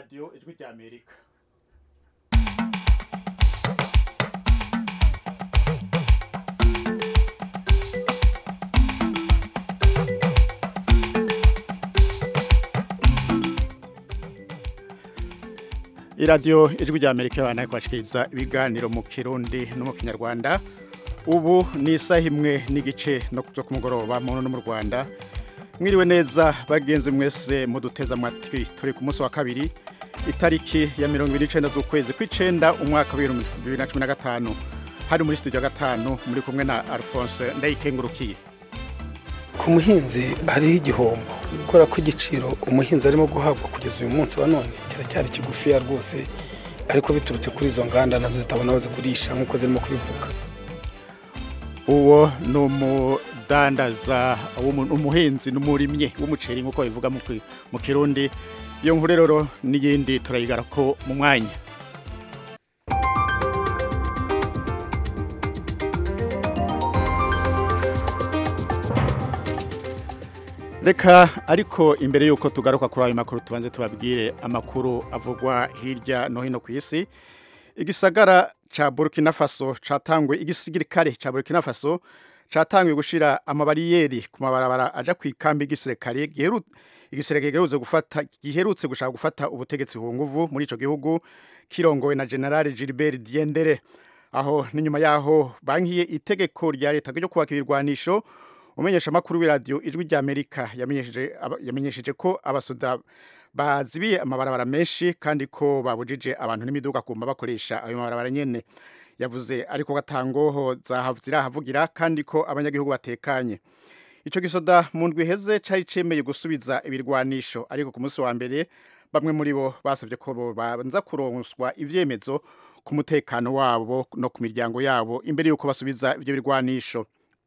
radiyo ijwi rya amerika iradiyo ijwi rya amerika abana kubashikiriza ibiganiro mu kirundi no mu kinyarwanda ubu ni isaha imwe n'igice no zo ku mugoroba mu no mu rwanda mwiriwe neza bagenzi mwese muduteza amatwi turi ku munsi wa kabiri itariki ya mirongo ibiri n'icenda z'ukwezi kw'icenda umwaka w'ibihumbi bibiri na cumi na gatanu hari muri studio gatanu muri kumwe na alphonse ndayikengurukiye ku muhinzi hariho igihombo kubera ko igiciro umuhinzi arimo guhabwa kugeza uyu munsi wa none kiracyari kigufiya rwose ariko biturutse kuri izo nganda nazo zitabona aho zigurisha nk'uko zirimo kubivuga uwo ni umudandaza w'umu- umuhinzi n'umurimyi w'umuceri nk'uko bivuga mu ki- mu kirundi iyo nkuru rero n'iyindi turayigara ko mu mwanya reka ariko imbere y'uko tugaruka kuri ayo makuru tubanze tubabwire amakuru avugwa hirya no hino ku isi igisagara ca Burkina Faso catangwe igisirikare ca Burkina Faso catangwe gushira amabariyeri ku mabarabara aja ku ikambi igisirikare giheru igisirikare giherutse gufata giherutse gushaka gufata ubutegetsi ku nguvu muri ico gihugu kirongowe na General Gilbert Diendere aho n'inyuma yaho bankiye itegeko rya leta ryo kubaka ibirwanisho umenyesha makuru w'iradiyo ijwi rya Amerika yamenyesheje aba- yamenyesheje ko abasoda bazibiye amabarabara menshi kandi ko babujije abantu n'imiduga kumva bakoresha ayo mabarabara nyene yavuze ariko gatangoho zirahavugira kandi ko abanyagihugu batekanye ico gisoda mu ndwi iheze cari cemeye gusubiza ibirwanisho ariko ku munsi wa mbere bamwe muri bo basavye ko banza kuronswa ivyemezo ku mutekano wabo no ku miryango yabo imbere y'uko basubiza ivyo birwanisho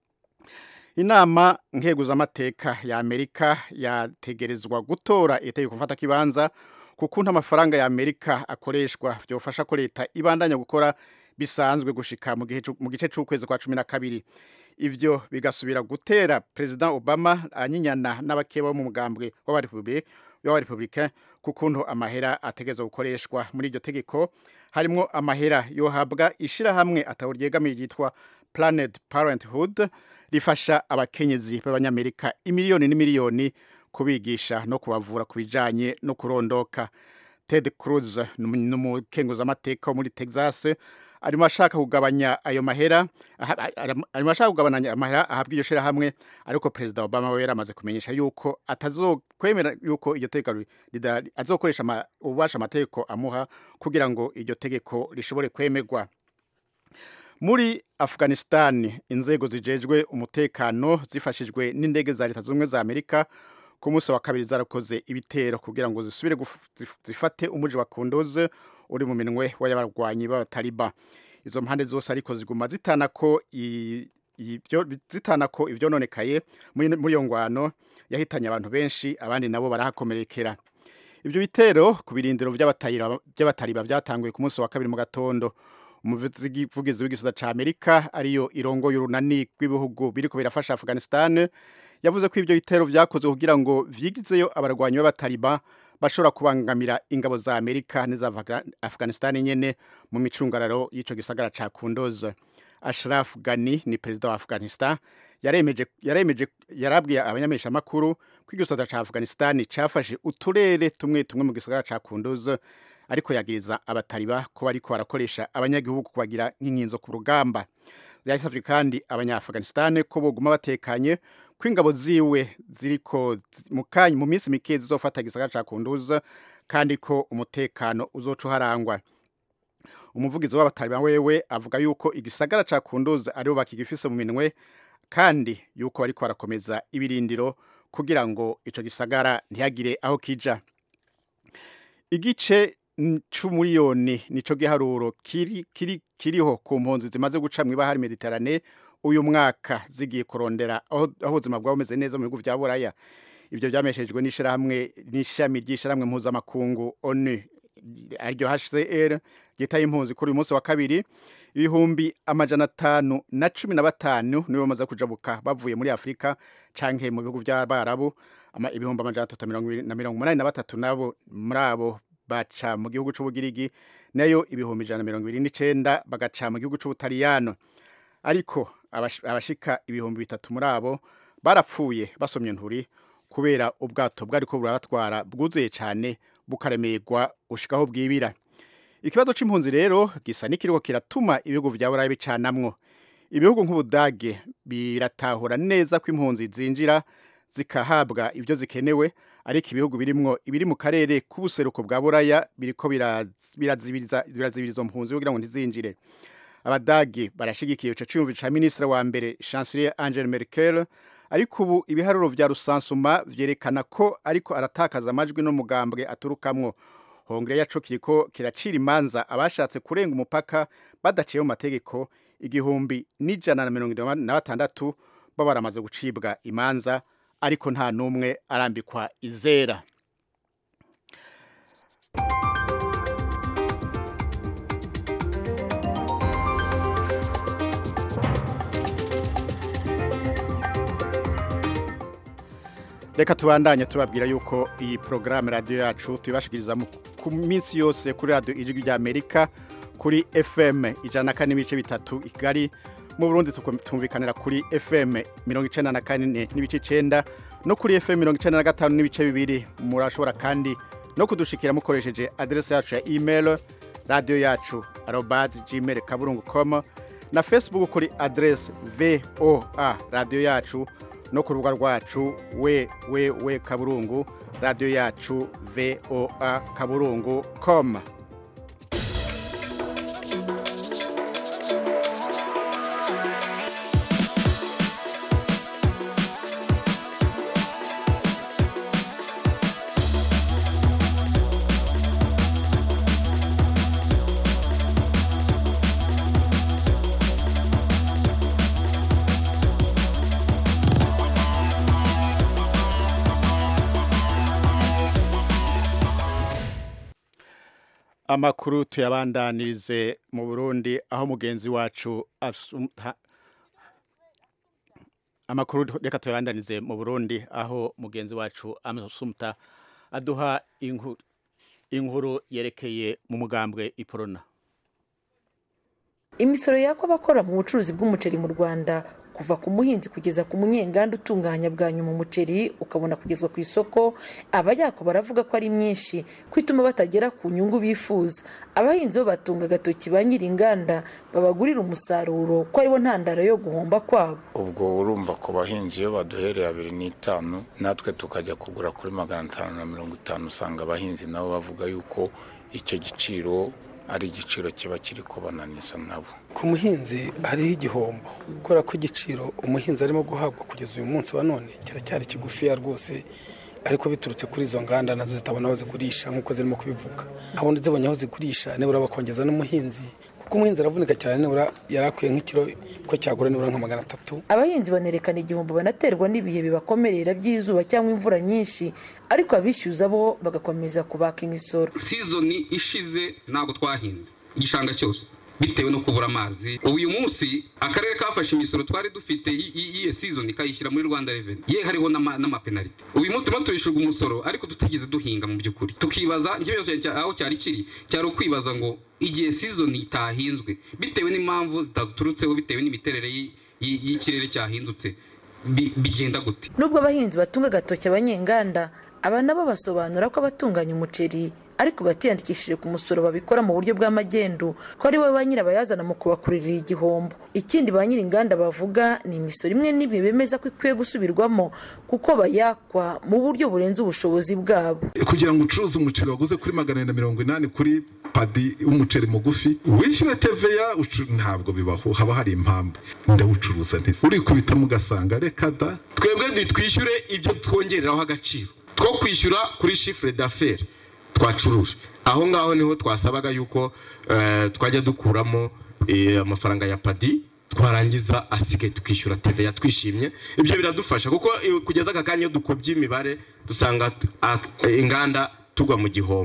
inama nkeguzamateka ya amerika yategerezwa gutora itegeko mfata kibanza kukuntu amafaranga ya amerika akoreshwa vyofasha ko leta ibandanya gukora bisanzwe gushika mu gihe cu- mu gice c'ukwezi kwa cumi na kabiri ivyo bigasubira gutera president obama anyinyana n'abakeba bo mu mugambwe w'abarepublicain kukuntu amahera ategerezwa gukoreshwa muri iryo tegeko harimwo amahera yohabwa ishirahamwe ataho ryegamiye ryitwa planet parenthood rifasha abakenyezi b'abanyamerika imiliyoni n'imiliyoni kubigisha no kubavura ku bijanye no kurondoka ted cruz ni umukenguzamateka wo muri texas arimo ashaka kugabanya ayo mahera aha- ara- arimo ashaka kugabanya amahera ahabwa iryo shirahamwe ariko perezida obama we yaramaze kumenyesha yuko atazokwemera yuko iryo tegeko ri- rida- azokoresha ama- ububasha amategeko amuha kugira ngo iryo tegeko rishobore kwemerwa muri afghanistan inzego zijejwe umutekano zifashijwe n'indege za leta z'ubumwe za amerika ku munsi wa kabiri zarakoze ibitero kugira ngo zisubire guf- zif- zifate umuji wa kunduzi uri mu minwe w'abarwanyi b'abataliba izo mpande zose ariko ziguma zitana ko i- ibyo zitana ko ivyononekaye muri muri iyo ngwano yahitanye abantu benshi abandi nabo barahakomerekera ivyo bitero ku birindiro vy'abatayira- vy'abataliba vyatanguye ku munsi wa kabiri mu gatondo umuvugizi w'igisoda ca amerika ariyo irongoye urunani rw'ibihugu biriko birafasha afghanistan yavuze ko ivyo bitero vyakozwe kugira ngo vyigizeyo abarwanyi b'abataliba bashobora kubangamira ingabo za amerika n'iza Afga- afghanistan nyene mu micungararo y'ico gisagara ca kundoze ashraf gani ni perezida wa afghanistan yaremeje yaremeje yarabwiye abanyameshamakuru ko igisoda ca afghanistan cafashe uturere tumwe tumwe mu gisagara ca kundoze ariko yagiriza abataliba ko bariko barakoresha abanyagihugu kubagira nk'inkinzo ku rugamba yasavye kandi abanya-afghanistan ko boguma batekanye ko ingabo ziwe ziriko zi- mu kanya mu minsi mike zizofata igisagara ca kunduza kandi ko umutekano uzoca uharangwa umuvugizi w'abataliba wewe avuga yuko igisagara ca kunduza aribo bakigifise mu minwe kandi yuko bariko barakomeza ibirindiro kugira ngo ico gisagara ntihagire aho kija igice n- c'umuriyoni nico giharuro kiri, kiri, kiriho ku mpunzi zimaze guca mw'ibahari mediterane uyu mwaka zigiye kurondera aho aho ubuzima bwabo bumeze neza mu bihugu vya buraya ivyo vyameshejwe n'ishirahamwe n'ishami ry'ishirahamwe mpuzamakungu onu ariryo hcr ryitaye impunzi kuri uyu munsi wa kabiri ibihumbi amajana atanu na cumi na batanu nibo bamaze kujabuka bavuye muri afurika canke mu bihugu vy'abarabu ama- ibihumbi amajana atatu na mirongo ibiri- na mirongo umunani na batatu nabo muri abo baca mu gihugu c'ubugirigi nayo ibihumbi ijana na mirongo ibiri n'icenda bagaca mu gihugu c'ubutaliyano ariko abash- abashika ibihumbi bitatu muri abo barapfuye basomye nturi kubera ubwato bwariko burabatwara bwuzuye cane bukaremerwa ushikaho bwibira ikibazo c'impunzi rero gisa n'ikiriko kiratuma ibihugu vya burayi bicanamwo ibihugu nk'ubudage biratahura neza ko impunzi zinjira zikahabwa ibyo zikenewe ariko ibihugu birimwo ibiri mu karere k'ubuseruko bwa buraya biriko biraz- birazibiriza birazibiriza izo mpunzi kugira ngo ntizinjire abadagi barashigikiye ico ciyumviro ca minisitiri wa mbere chancelier angela merkel ariko ubu ibiharuro vya rusansuma vyerekana ko ariko aratakaza amajwi n'umugambwe aturukamwo hongere yaco kiriko kiracira imanza abashatse kurenga umupaka badaciye mu mategeko igihumbi n'ijana na mirongo itanu na batandatu bo baramaze gucibwa imanza ariko nta n'umwe arambikwa izera reka tubandanye tubabwira yuko iyi porogaramu radiyo yacu tuyibashikiriza mu- ku minsi yose kuri radiyo ijwi rya amerika kuri fm ijana na kane n'ibice bitatu i kigali mu burundi tukum- tumvikanira kuri fm mirongo icenda na kane n'ibice icenda no kuri fm mirongo icenda na gatanu n'ibice bibiri murashobora kandi no kudushikira mukoresheje aderesi yacu ya email radiyo yacu arobazi gmail kaburungu com na facebook kuri aderesi voa radiyo yacu no ku rubuga rwacu we we we kaburungu radiyo yacu voa kaburungu com amakuru tuyabandanirize mu burundi aho mugenzi wacu asumta amakuru reka tuyabandanirize mu burundi aho mugenzi wacu amusumta aduha inkuru inkuru yerekeye mu mugambwe iporona imisoro yakwa abakora mu bucuruzi bw'umuceri mu rwanda kuva ku muhinzi kugeza ku munyenganda utunganya bwa nyuma umuceri ukabona kugezwa ku isoko abayako baravuga ko ari myinshi ko ituma batagera ku nyungu bifuza abahinzi bo batunga agatoki ba nyir'inganda babagurira umusaruro ko aribo ntandaro yo guhomba kwabo ubwo urumva ku bahinzi iyo baduhereye abiri n'itanu natwe tukajya kugura kuri magana atanu na mirongo itanu usanga abahinzi nabo bavuga yuko icyo giciro ari igiciro kiba kiri kubananiza nabo ku muhinzi hariho igihombo kubera ko igiciro umuhinzi arimo guhabwa kugeza uyu munsi wa none kiracyari kigufiya rwose ariko biturutse kuri izo nganda nazo zitabona aho zigurisha nk'uko zirimo kubivuga abundi zibonye aho zigurisha nibura bakongeza n'umuhinzi kuko umuhinzi aravunika cyane nibura yari akwiye nk'ikiro ko cyagura nibura nka magana atatu abahinzi banerekana igihombo banaterwa n'ibihe bibakomerera by'izuba cyangwa imvura nyinshi ariko abishyuza bo bagakomeza kubaka imisoro sizoni ishize ntabwo twahinze igishanga cyose bitewe no kubura amazi ubu uyu munsi akarere kafashe imisoro twari dufite y- y- y'iyo sizoni kayishyira muri rwanda reveni ye hariho n'ama- n'amapenaliti uyu munsi turimo turishyurwa umusoro ariko tutigeze duhinga mu by'ukuri tukibaza ikibazo cya- aho cyari kiri cyari ukwibaza ngo igihe sizoni itahinzwe bitewe n'impamvu zitaturutseho bitewe n'imiterere y'i- y'i- y'ikirere cyahindutse bi- bigenda gute nubwo abahinzi batunga agatoki abanyenganda aba nabo basobanura ko abatunganya umuceri ariko batiyandikishije ku musoro babikora mu buryo bw'amagendu ko ari bo ba nyirabayazana mu kubakuririra igihombo ikindi ba nyir'inganda bavuga ni imisoro imwe n'imwe bemeza ko ikwiye gusubirwamo kuko bayakwa mu buryo burenze ubushobozi bwabo kugira ngo ucuruze umuceri waguze kuri magana na mirongo inani kuri padi w'umuceri mugufi wishyure teveya ucu- ntabwo bibaho haba hari impamvu ndawucuruza nti urikubitamo ugasanga reka da twebwe ntitwishyure ibyo twongereraho agaciro two kwishyura kuri shifure d'affaires twacuruje aho ngaho niho twasabaga yuko eh, twajya dukuramo eh, amafaranga ya padi twarangiza asigaye tukishyura teveya twishimye ibyo biradufasha kuko eh, kugeza aka kanya iyo dukubye imibare dusanga ah, inganda tugwa mu gihombo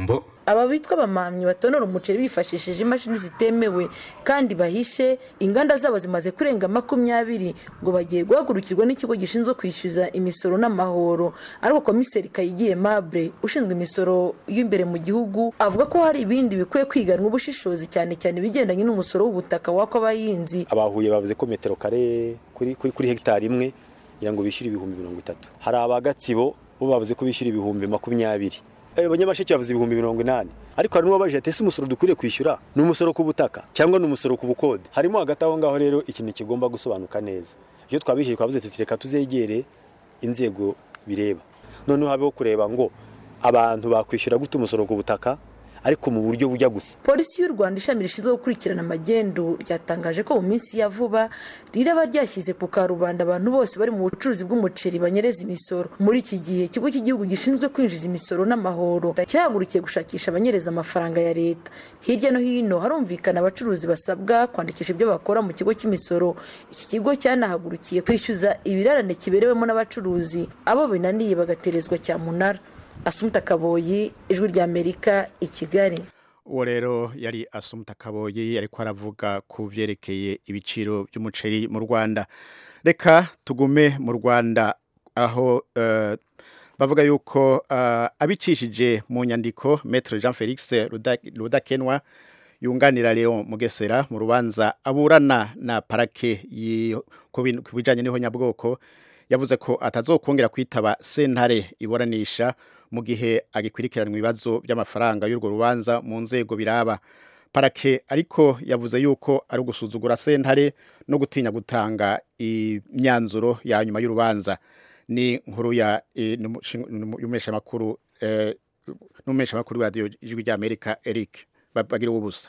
aba bitwa abamamyi batonora umuceri bifashishije imashini zitemewe kandi bahishe inganda zabo zimaze kurenga makumyabiri ngo bagiye guhagurukirwa n'ikigo gishinzwe kwishyuza imisoro n'amahoro ariko komiseri kayigiye mable ushinzwe imisoro y'imbere mu gihugu avuga ko hari ibindi bikwiye kwiganwa ubushishozi cyane cyane ibigendanye n'umusoro w'ubutaka wako abahinzi abahuye bavuze ko metero kare kuri, kuri, kuri hegitari imwe kugira ngo bishyure ibihumbi mirongo itatu hari abagatsibo bo bavuze ko bishyura ibihumbi makumyabiri abanyamasheke bavuze ibihumbi mirongo inani ariko hari n'uwabajije ati ese umusoro dukwiriye kwishyura ni umusoro ku butaka cyangwa ni umusoro ku bukode harimo hagati aho ngaho rero ikintu kigomba gusobanuka neza iyo twabishyuye twavuze tuti reka tuzegere inzego bireba noneho habeho kureba ngo abantu bakwishyura gute umusoro ku butaka ariko mu buryo bujya gusa polisi y'u rwanda ishami rishinzwe gukurikirana amagendu ryatangaje ko mu minsi ya vuba riraba ryashyize ku karubanda abantu bose bari mu bucuruzi bw'umuceri banyereza imisoro muri iki gihe ikigo cy'igihugu gishinzwe kwinjiza imisoro n'amahoro cyahagurukiye gushakisha abanyereza amafaranga ya leta hirya no hino harumvikana abacuruzi basabwa kwandikisha ibyo bakora mu kigo cy'imisoro iki kigo cyanahagurukiye kwishyuza ibirarane kiberewemo n'abacuruzi abo binaniye bagaterezwa cyamunara asumuta kaboyi ijwi ry'amerika i kigali uwo rero yari asumuta kaboyi ariko aravuga ku byerekeye ibiciro by'umuceri mu rwanda reka tugume mu rwanda aho eh, bavuga yuko eh, abicishije mu nyandiko metre jean felix Ruda- rudakenwa yunganira Leon Mugesera mu rubanza aburana na parake yi- ku bin- ku bijanye n'ihonyabwoko yavuze ko atazokongera kwitaba sentare iburanisha mu gihe agikurikiranwa ibibazo by'amafaranga y'urwo rubanza mu nzego biraba parake ariko yavuze yuko ari ugusuzugura sentare no gutinya gutanga imyanzuro ya nyuma y'urubanza ni nkuru ya eh, n'umushinga- n'umu- y'umumenyeshamakuru eh, n'umumenyeshamakuru wa radiyo ijwi ry'amerika eric bagira ubusa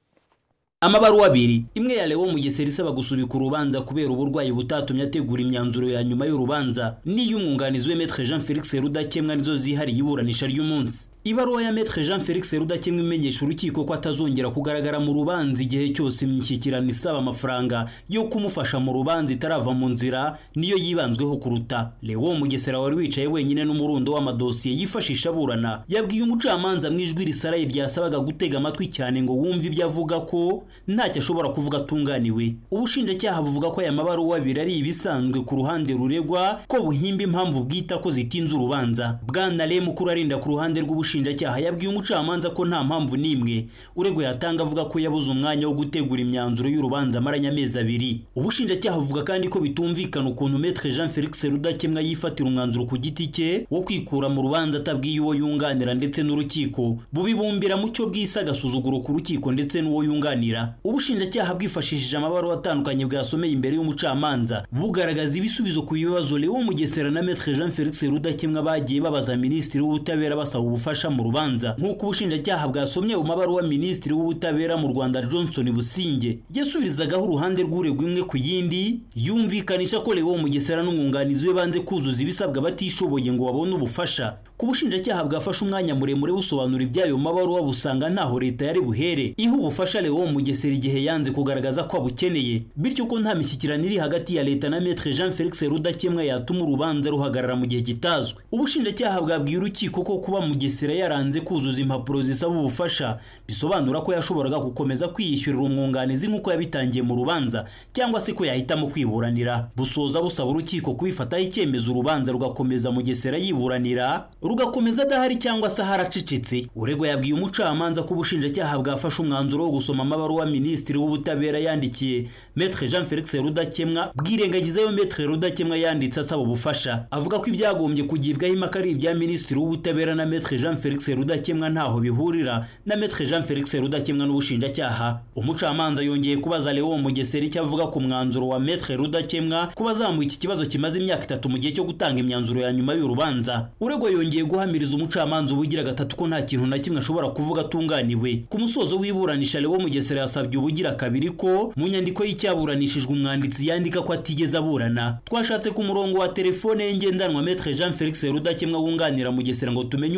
amabaruwa abiri imwe ya Leo Mugesera isaba gusubika urubanza kubera uburwayi butatumye ategura imyanzuro ya nyuma y'urubanza n'iy'umwunganizi we Maître Jean Felix Rudakemwa nizo zihariye iburanisha ry'umunsi ibaruwa ya Maître Jean Felix Rudakemwa imenyesha urukiko ko atazongera kugaragara mu rubanza igihe cyose imishyikirano isaba amafaranga yo kumufasha mu rubanza itarava mu nzira niyo yibanzweho kuruta Leo Mugesera wari wicaye wenyine n'umurundo w'amadosiye yifashisha aburana yabwiye umucamanza mu ijwi risaraye ryasabaga gutega amatwi cyane ngo wumve ibyo avuga ko ntacyo ashobora kuvuga atunganiwe ubushinjacyaha buvuga ko aya mabaruwa abiri ari ibisanzwe ku ruhande ruregwa ko buhimba impamvu bwita ko zitinze urubanza bwana Lem ukuru arinda ku ruhande rw'ubushinjacyaha yabwiye umucamanza ko nta mpamvu n'imwe uregwa yatanga avuga ko yabuze umwanya wo gutegura imyanzuro y'urubanza amaranye amezi abiri ubushinjacyaha buvuga kandi ko bitumvikana ukuntu Maître Jean Felix Rudakemwa yifatira umwanzuro ku giti cye wo kwikura mu rubanza atabwiye uwo yunganira ndetse n'urukiko bubibumbira mu cyo bwise agasuzuguro ku rukiko ndetse n'uwo yunganira ubushinjacyaha bwifashishije amabaruwa atandukanye bwasomeye imbere y'umucamanza bugaragaza ibisubizo ku bibazo Leo Mugesera na Maître Jean Felix Rudakemwa bagiye babaza Minisitiri w'Ubutabera basaba ubufasha mu rubanza nk'uko ubushinjacyaha bwasomye mu mabaruwa Minisitiri w'Ubutabera mu Rwanda Johnson Businge yasubirizagaho uruhande rw'uregwa imwe ku yindi yumvikanisha ko Leo Mugesera n'umwunganizi we banze kuzuza ibisabwa batishoboye ngo babone ubufasha ku bushinjacyaha bwafashe umwanya muremure busobanura iby'ayo mabaruwa busanga ntaho leta yari buhere iha ubufasha Leo Mugesera igihe yanze kugaragaza ko abukeneye bityo ko nta mishyikirano iri hagati ya leta na Maître Jean Felix Rudakemwa yatuma urubanza ruhagarara mu gihe kitazwi ubushinjacyaha bwabwiye urukiko ko kuba Mugesera yaranze kuzuza impapuro zisaba ubufasha bisobanura ko yashoboraga gukomeza kwiyishyurira umwunganizi nk'uko yabitangiye mu rubanza cyangwa se ko yahitamo kwiburanira busoza busaba urukiko kubifataho icyemezo urubanza rugakomeza Mugesera yiburanira rugakomeza adahari cyangwa se haracecetse uregwa yabwiye umucamanza ko ubushinjacyaha bwafashe umwanzuro wo gusoma amabaruwa minisitiri w'ubutabera yandikiye Maître Jean Felix Rudakemwa bwirengagizayo Maître Rudakemwa yanditse asaba ubufasha avuga ko ibyagombye kugibwaho impaka ari ibya minisitiri w'ubutabera na Maître Jean Felix Rudakemwa ntaho bihurira na Maître Jean Felix Rudakemwa n'ubushinjacyaha umucamanza yongeye kubaza Leo Mugesera icyo avuga ku mwanzuro wa Maître Rudakemwa kuba azamuye iki kibazo kimaze imyaka itatu mu gihe cyo gutanga imyanzuro ya nyuma y'urubanza uregwa yongeye guhamiriza umucamanza ubugira gatatu ko nta kintu na kimwe ashobora kuvuga atunganiwe ku musozo w'iburanisha Leo Mugesera yasabye ubugira kabiri ko mu nyandiko y'icyaburanishijwe umwanditsi yandika ko atigeze aburana twashatse ku murongo wa telefone ye ngendanwa Maître Jean Felix Rudakemwa wunganira Mugesera ngo tumenye umubare w'amafaranga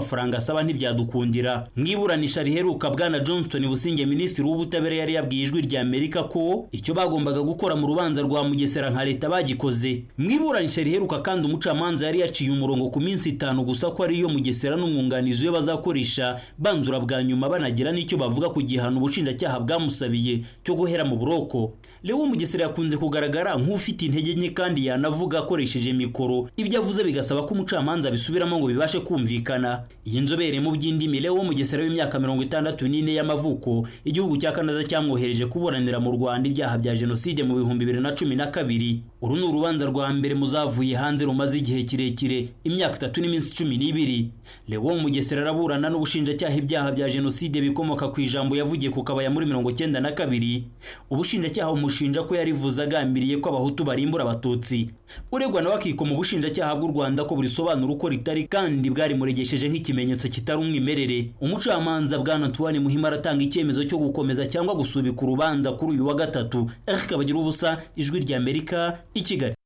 n'amafaranga asaba ntibyadukundira mu iburanisha riheruka bwana johnston businge minisitiri w'ubutabera yari yabwiye ijwi rya amerika ko icyo bagombaga gukora mu rubanza rwa mugesera nka leta bagikoze mu iburanisha riheruka kandi umucamanza yari yaciye umurongo ku minsi itanu gusa ko ariyo mugesera n'umwunganizi we bazakoresha banzura bwa nyuma banagira n'icyo bavuga ku gihano ubushinjacyaha bwamusabiye cyo guhera mu buroko Leo Mugesera yakunze kugaragara nk'ufite intege nke kandi yanavuga akoresheje mikoro ibyo avuze bigasaba ko umucamanza bisubiramo ngo bibashe kumvikana iyi nzobere mu by'indimi Leo Mugesera w'imyaka mirongo itandatu n'ine y'amavuko igihugu cya Canada cyamwohereje kuburanira mu Rwanda ibyaha bya jenoside mu bihumbi bibiri na cumi na kabiri uru ni urubanza rwa mbere muzavuye hanze rumaze igihe kirekire imyaka itatu n'iminsi cumi n'ibiri Leo Mugesera araburana n'ubushinjacyaha ibyaha bya jenoside bikomoka ku ijambo yavugiye ku kabaya muri mirongo cyenda na kabiri ubushinjacyaha bumushinja ko yarivuze agambiriye ko abahutu barimbura abatutsi uregwa nawe akikoma ubushinjacyaha bw'u rwanda ko burisobanura uko ritari kandi bwarimuregesheje nk'ikimenyetso kitari umwimerere umucamanza bwana antoine muhima aratanga icyemezo cyo gukomeza cyangwa gusubika urubanza kuri uyu wa gatatu eric kabagira ubusa ijwi rya amerika i kigali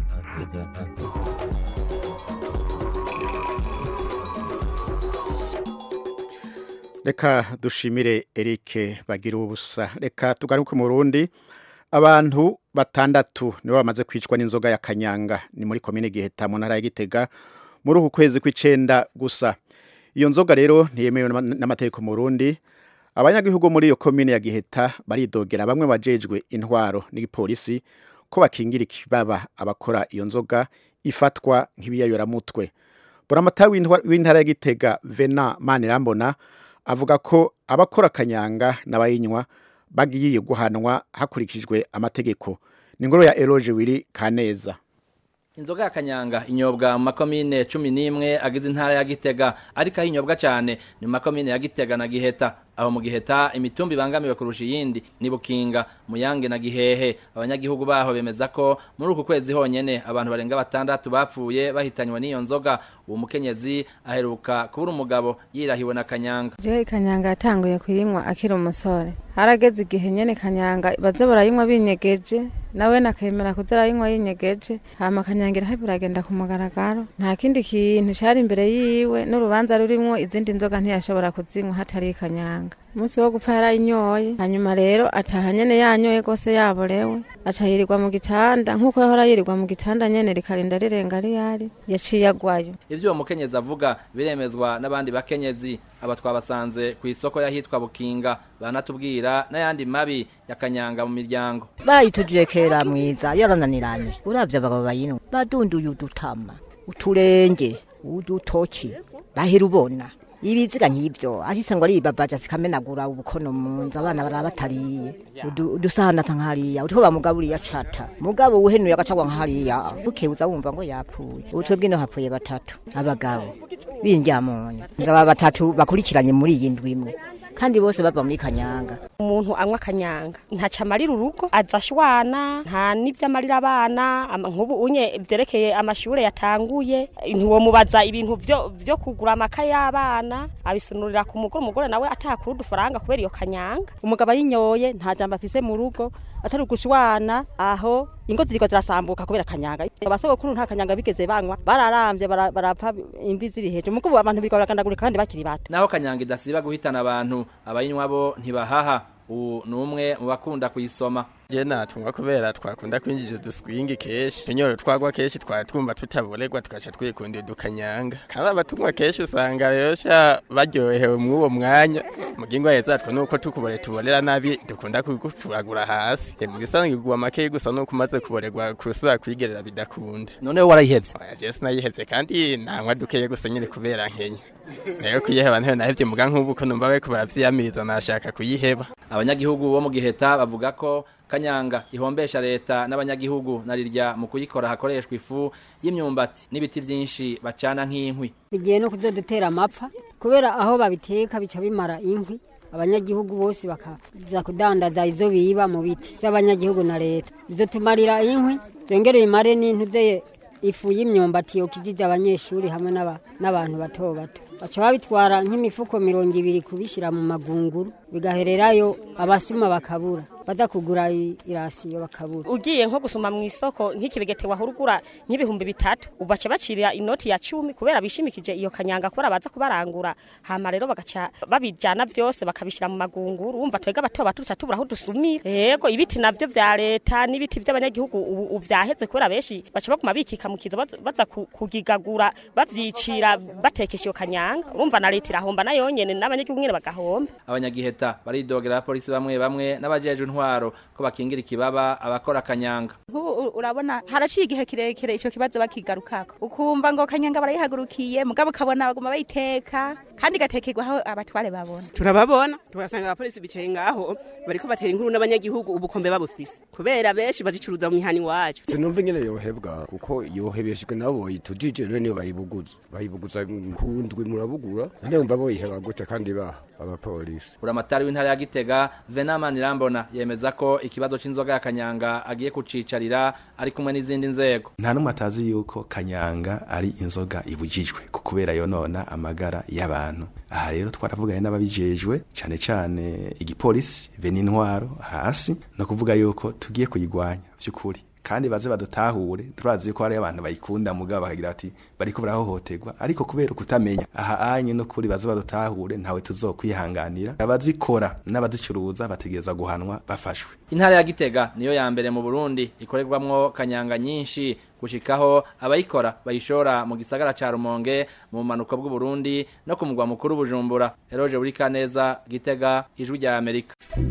reka dushimire Eric bagira ubusa reka tugaruke mu Burundi abantu batandatu nibo bamaze kwicwa n'inzoga ya kanyanga ni muri komine Giheta mu ntara ya Gitega muri uku kwezi kw'icenda gusa iyo nzoga rero ntiyemewe n'amategeko mu Burundi abanyagihugu muri iyo komine ya Giheta baridogera bamwe bajejwe intwaro n'igipolisi ko bakingira ikibaba abakora iyo nzoga ifatwa nk'ibiyayoramutwe buramatari w'intara ya Gitega Vena Manirambona avuga ko abakora kanyanga n'abayinywa bagiye guhanwa hakurikijwe amategeko ni ngoro ya Eloge Wiri Kaneza inzoga ya kanyanga inyobwa mu makomine cumi n'imwe agize intara ya gitega ariko aho inyobwa cyane ni mu makomine ya gitega na giheta aho mu giheta imitumba ibangamiwe kurusha iyindi ni bukinga muyange na gihehe abanyagihugu baho bemeza ko muri uku kwezi honyene abantu barenga batandatu bapfuye bahitanywe n'iyo nzoga uwo mukenyezi aheruka kubura umugabo yirahiwe na kanyanga jewe kanyanga yatanguye kuyinywa akiri umusore harageze igihe nyene kanyanga baza barayinywa binyegeje nawe nakemera kuza arayinywa yinyegeje hama kanyanga irahe biragenda ku mugaragaro nta kindi kintu cari imbere yiwe n'urubanza rurimwo izindi nzoga ntiyashobora kuzinywa hatari kanyanga umunsi wo gupfa yarayinyoye hanyuma rero ataha nyene yanyoye gose yaborewe aca yirirwa mu gitanda nk'uko yahora yirirwa mu gitanda nyene rikarinda rirenga riyari yaciye agwayo ivyo uwo mukenyezi avuga biremezwa n'abandi bakenyezi aba twabasanze ku isoko y'ahitwa bukinga banatubwira n'ayandi mabi ya kanyanga mu miryango bayitujije kera mwiza yarananiranye uravye abagabo bayinwa badunduye udutama uturenge udutoki bahera ubona ibiziga nk'ibyo ahise ngo aribabaja zikamenagura ubukono mu nzu abana baraba batariye udusahana nk'hariya utwo bamugaburiye acata mugabo uhenuye agacagwa nk'hariya bukewuza wumva ngo yapfuye ubutwe bw'ino hapfuye batatu abagabo b'indyamoni nzaba batatu bakurikiranye muri iyi ndwi imwe kandi bose bava muri kanyanga umuntu anywa kanyanga ntaca amarira urugo aza ashwana nta n'ibyo amarira abana nk'ubu unye byerekeye amashure yatanguye ntiwomubaza ibintu vyo vyo kugura amaka y'abana abisunurira ku mugore umugore nawe atakura udufaranga kubera iyo kanyanga umugabo ayinyoye nta jambo afise mu rugo atari ugushwana aho ingo ziriko zirasambuka kubera kanyanga abasogokuru nta kanyanga bigeze banywa bararamvye barapfa imvi ziri hejuru mukubu abantu biriko baragandagurika kandi bakiri bato naho kanyanga idasiba guhitana abantu abayinywa bo ntibahaha ubu ni umwe mu bakunda kuyisoma je natungwa kubera twakunda kwinjija uduswingi kenshi tunyoye twagwa kenshi twari twumva tutaboregwa tugaca twikundira dukanyanga kandi abatumwa kenshi usanga rero sha baryohewe mw'uwo mwanya mugingo heza twe nuko tukubore tuborera nabi dukunda kuguturagura hasi mu bisanzwe igwa make gusa nuko umaze kuboregwa kusubira kwigerera bidakunda none warayihevye je sinayihevye kandi ntanywa dukeye gusa nyine kubera nkenya rero kuyiheba ntayo nahevye muga nk'ubu ko numva bariko baravyiyamiriza nashaka kuyiheba abanyagihugu bo mu giheta bavuga ko kanyanga ihombesha leta n'abanyagihugu narirya mu kuyikora hakoreshwa ifu y'imyumbati n'ibiti byinshi bacana nk'inkwi bigiye no kuzodutera amapfa kubera aho babiteka bica bimara inkwi abanyagihugu bose bakaza kudandaza izo biba mu biti by'abanyagihugu na leta bizotumarira inkwi byongere bimare n'intuzeye ifu y'imyumbati yokijije abanyeshuri hamwe n'abantu bato bato baca babitwara nk'imifuko mirongo ibiri kubishyira mu magunguru bigahererayo abasuma bakabura baza kugura i- irasiyo bakabura ugiye nko gusuma mu isoko nk'ikibegete wahora ugura nk'ibihumbi bitatu ubaca bacira inoti ya cumi kubera bishimikije iyo kanyanga kubera baza kubarangura hama rero bagaca babijana vyose bakabishira mu magunguru urumva twega bato bato tuca tubura aho dusumira yego ibiti navyo vya leta n'ibiti vy'abanyagihugu ubu ubu vyaheze kubera benshi baca baguma bikikamukiza baza- baza ku- kugigagura bavyicira batekesha iyo kanyanga urumva na leta irahomba nayo nyene n'abanyagihugu nyene bagahomba abanyagiheta baridogera abapolisi bamwe bamwe n'abajejwe intwaro ko bakingira ikibaba abakora akanyanga nk'ubu u- urabona haraciye igihe kirekire icyo kibazo bakigarukako ukumva ngo kanyanga barayihagurukiye mugabo ukabona baguma bayiteka kandi igatekerwa aho abatware babona turababona tugasanga abapolisi bicaye ngaho bariko batera inkuru n'abanyagihugu ubukombe babufise kubera benshi bazicuruza mu mihani wacu sinumva ingene yohebwa kuko yohebeshejwe nabo boyitujije rero niyo bayibuguza bayibuguza kundwi murabugura none wumva boyiheba gute kandi ba abapolisi buramatari w'intara ya gitega venamani irambona yemeza ko ikibazo c'inzoga ya kanyanga agiye kucicarira ari kumwe n'izindi nzego nta n'umwe atazi yuko kanyanga ari inzoga ibujijwe ku kubera yonona amagara y'abantu aha rero twaravuganye n'ababijejwe cyane cyane igipolisi be n'intwaro hasi no kuvuga yuko tugiye kuyigwanya by'ukuri kandi baze badutahure turazi ko hari abantu bayikunda mugabo bakagira ati bariko barahohoterwa ariko kubera kutamenya aha anye no kuri baze badutahure ntawe tuzokwihanganira abazikora n'abazicuruza bategereza guhanwa bafashwe intara ya gitega niyo ya mbere mu burundi ikorerwamwo kanyanga nyinshi gushikaho abayikora bayishora mu gisagara ca rumonge mu bumanuko bw'uburundi no ku mugwa mukuru bujumbura eroje buri kaneza gitega ijwi rya amerika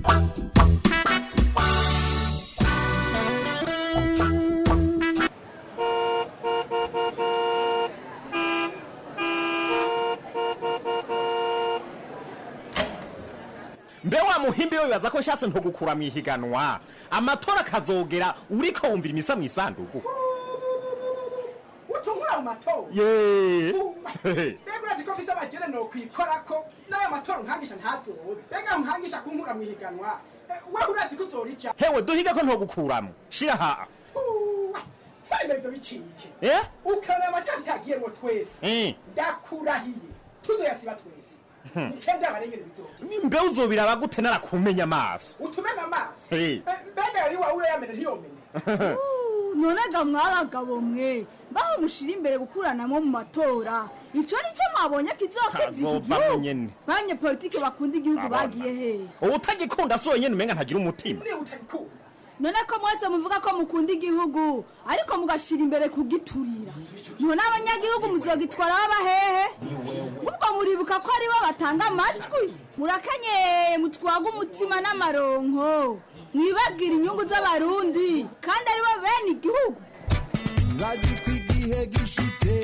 mbe wa muhimbi we bibaza ko nshatse ntugukura mu ihiganwa amatora akazogera uriko wumvira imisa mu isanduku utungura mu matora ye mbega urazi ko mfise abagere nokwikorako n'ayo matora nkangisha ntazobe mbega nkangisha kunkura mu ihiganwa Eh, wewe urazi ko uzorija hewe duhiga ko ntogukuramo shira ha hemera ivyo bicike eh ukabona amatora utagiyemwo twese Eh. ndakurahiye tuzoyasiba twese Hmm. ncende abarengere bizobe mbe uzobiraba gute narakumenya amaso utumena amaso Eh. Eh, mbega yari wawe yamene ntiyomene none ga mwabagabo mwe baho mushira imbere gukuranamo mu matora ico nico mwabonye kizokiza Azovamwo igihugu nyene. banye politike bakunda igihugu Abona. bagiye hehe utagikunda si wenyene umenga ntagira umutima none ko mwese muvuga ko mukunda igihugu ariko mugashira imbere kugiturira none abanyagihugu muzogitwara baba hehe ubwo muribuka ko aribo batanga amajwi murakanyeye mutwaga umutima n'amaronko mwibabwira inyungu z'abarundi kandi aribo bene igihugu bazi ko igihe gishitse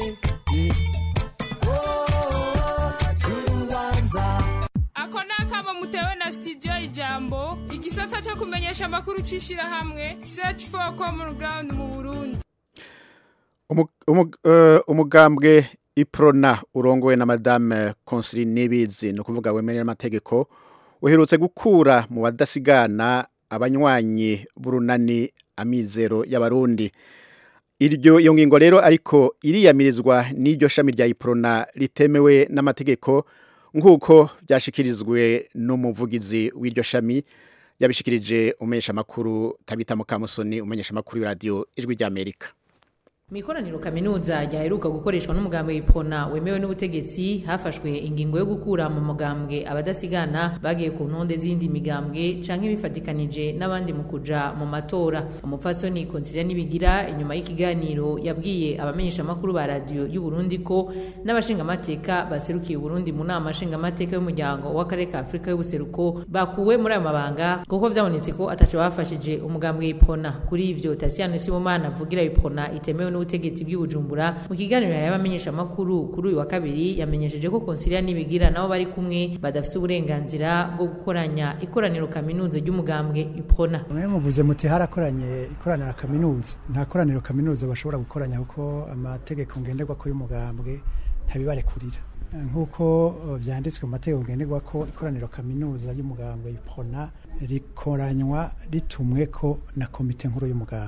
cy'urubanza ako ni akamo mutewe na studio ijambo igisata cyo kumenyesha amakuru c'ishirahamwe search for common ground mu burundi Umu- umu- eh, umugambwe iprona urongowe na madame Consiline Nibizi no kuvuga wemerera amategeko uherutse gukura mu badasigana abanywanyi burunani amizero y'abarundi iryo iyo ngingo rero ariko iriyamirizwa n'iryo shami rya iprona ritemewe n'amategeko nk'uko byashikirizwe n'umuvugizi w'iryo shami yabishikirije umumenyesha makuru tabita mukamusoni umumenyesha makuru y'iradiyo ijwi ry'amerika mu ikoraniro kaminuza ryaheruka gukoreshwa n'umugambwe w'ipona wemewe n'ubutegetsi hafashwe ingingo yo gukura mu mugambwe abadasigana bagiye ku ntonde z'indi migambwe canke bifatikanije n'abandi mu kuja mu matora umupfasoni konsilia nibigira inyuma y'ikiganiro yabwiye abamenyesha amakuru ba radiyo y'uburundi ko n'abashingamateka baserukiye uburundi mu nama nshingamateka y'umuryango w'akarere ka afurika y'ubuseruko bakuwe muri ayo mabanga kuko vyabonetse ko ataco bafashije umugambwe w'ipona kuri ivyo tasiyano sibomana avugira ipona itemewe n'ubutegetsi bw'ibujumbura mu kiganiro yahaye abamenyeshamakuru kuri uyu wa kabiri yamenyesheje ko konsilia nibigira nabo bari kumwe badafite uburenganzira bwo gukoranya ikoraniro kaminuza ry'umugambwe ipona mwe muvuze muti harakoranye ikoraniro kaminuza nta koraniro kaminuza bashobora gukoranya kuko amategeko ngenderwa ko y'umugambwe ntabibarekurira nk'uko uh, byanditswe mu mategeko ngenderwa ko ikoraniro kaminuza y'umugambwe ipona rikoranywa ritumwe ko na komite nkuru y'umugambwe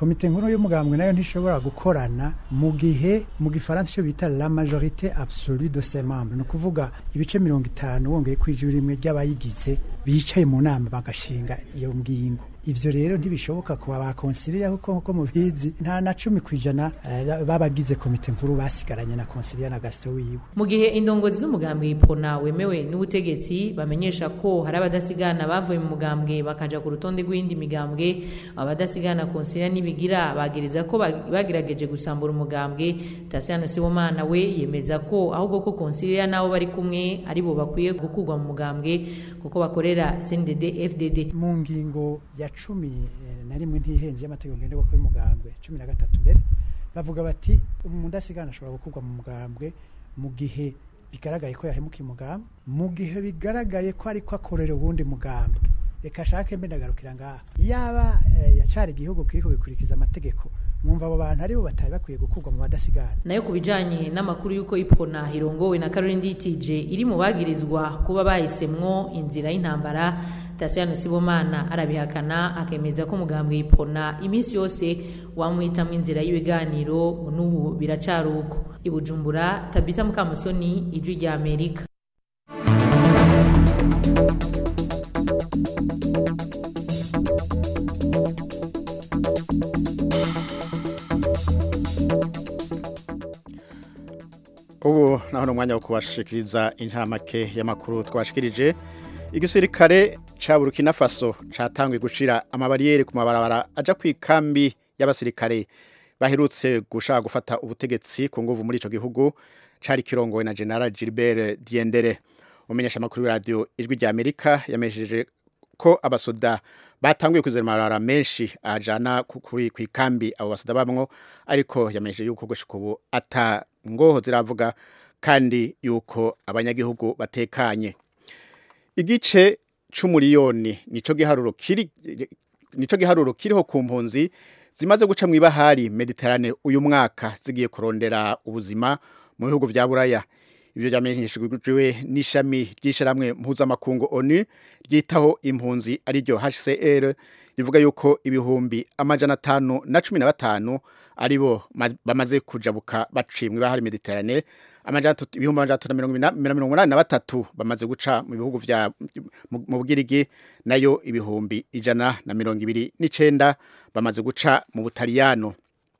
komite nkuru y'umugambwe nayo ntishobora gukorana mu gihe mu gifaransa icyo bita la majorité absolue de ses membres ni ukuvuga ibice mirongo itanu wongeye kwijura rimwe ry'abayigize bicaye mu nama bagashinga iyo ngingo ivyo rero ntibishoboka kuba bakonsiliya kuko nkuko mubizi nta na cumi ku ijana eh, b'abagize komite nkuru basigaranye na konsiliya na gasito wiwe mu gihe indongozi z'umugambwe ipona wemewe n'ubutegetsi bamenyesha ko hari abadasigana bavuye mu mugambwe bakaja ku rutonde rw'indi migambwe abadasigana konsiliya n'ibigira bagereza ko bag- bagerageje gusambura umugambwe Tasiano Sibomana we yemeza ko ahubwo ko konsiliya nabo bari kumwe ari bo bakwiye gukurwa mu mugambwe kuko bakorera CNDD FDD mu ngingo ya cumi eh, na rimwe ntihenze y'amategeko ngenderwa ko y'umugambwe cumi na gatatu mbere bavuga bati umudasigana ashobora gukurwa mu mugambwe mu gihe bigaragaye ko yahemukiye umugambwe mu gihe bigaragaye ko ariko akorera uwundi mugambwe reka ashake mbe ndagarukira ngaha yaba eh, yacyari igihugu kiriko gikurikiza amategeko mwumva abo bantu aribo batari bakwiye gukurwa mu badasigana nayo ku bijanye n'amakuru y'uko ipona irongowe na Caroline Nditije iri mu bagirizwa kuba bahisemwo inzira y'intambara Tasiano Sibomana arabihakana akemeza ko umugambwe ipona iminsi yose wamuhitamwo inzira y'ibiganiro ngo n'ubu biracari uko i Bujumbura Tabita Mukamusoni ijwi rya Amerika ubu naho ni umwanya wo kubashikiriza intamake y'amakuru twashikirije igisirikare ca Burkina Faso catanguye gushira amabariyeri ku mabarabara aja ku ikambi y'abasirikare baherutse gushaka gufata ubutegetsi ku nguvu muri ico gihugu cari kirongowe na General Gilbert Diendere umenyesha amakuru radio ijwi rya Amerika yamesheje ko abasoda batanguye kuzera amarara menshi ajana ku- kuri ku ikambi abo basoda bamwo ariko yamesheje yuko gushika ubu ata ngoho ziravuga kandi yuko abanyagihugu batekanye igice c'umuriyoni nico giharuro kiri nico giharuro kiriho ku mpunzi zimaze guca mu ibahari Mediterane uyu mwaka zigiye kurondera ubuzima mu bihugu vya Buraya ivyo vyamenyeshejwe n'ishami ry'isharamwe mpuzamakungu ONU ryitaho impunzi ariryo HCR rivuga yuko ibihumbi amajana atanu na cumi na batanu aribo maz- bamaze kujabuka baciye mu ibahari Mediterane amajana atatu- ibihumbi amajana atatu na mirongo ina- mirongo inani na batatu bamaze guca mu bihugu vya mu mu Bugirigi nayo ibihumbi ijana na mirongo ibiri n'icenda bamaze guca mu Butaliyano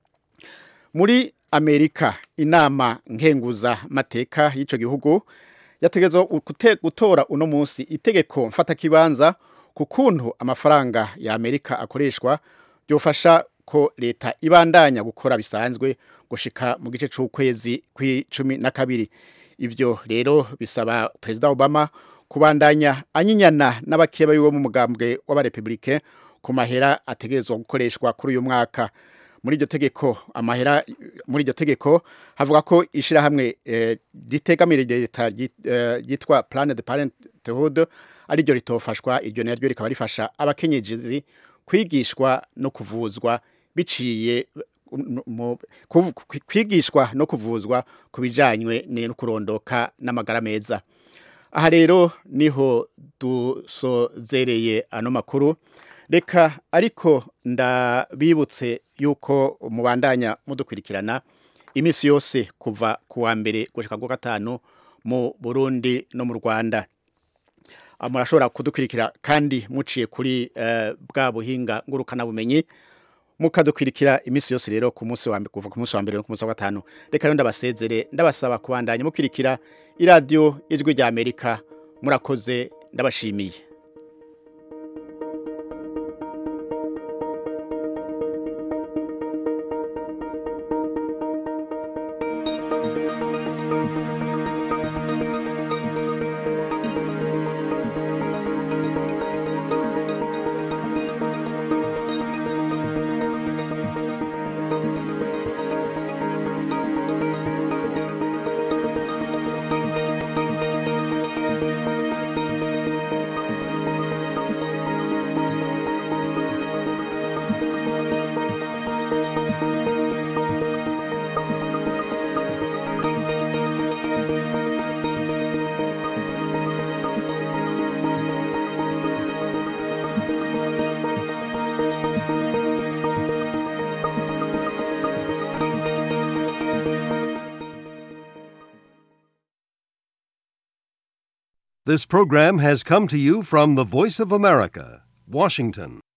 muri Amerika inama nkenguza mateka y'ico gihugu yategezwa gute- gutora uno munsi itegeko mfata kibanza ku kuntu amafaranga ya Amerika akoreshwa byofasha ko leta ibandanya gukora bisanzwe gushika mu gice c'ukwezi kw'icumi na kabiri ivyo rero bisaba perezida Obama kubandanya anyinyana n'abakeba biwe mu mugambwe w'abarepublike ku mahera ategerezwa gukoreshwa kuri uyu mwaka muri iryo tegeko amahera muri iryo tegeko havuga ko ishirahamwe eh, ritegamira leta ryit- eh, ryitwa Planned Parenthood ari ryo ritofashwa iryo naryo rikaba rifasha abakenyezi kwigishwa no kuvuzwa biciye mu- mu- kuv- kwigishwa no kuvuzwa ku bijanywe no kurondoka n'amagara meza aha rero niho dusozereye ano makuru reka ariko ndabibutse yuko mubandanya mudukurikirana iminsi yose kuva ku wa mbere gushika ku wa gatanu mu Burundi no mu Rwanda Ah, murashobora kudukurikira kandi muciye kuri eh, bwa buhinga ngurukana bumenyi mukadukwirikira iminsi yose rero ku munsi wa mbere kuva ku munsi wa mbere no ku munsi wa gatanu reka rero ndabasezere ndabasaba kubandanya mukwirikira iradiyo ijwi rya Amerika murakoze ndabashimiye This program has come to you from the Voice of America, Washington.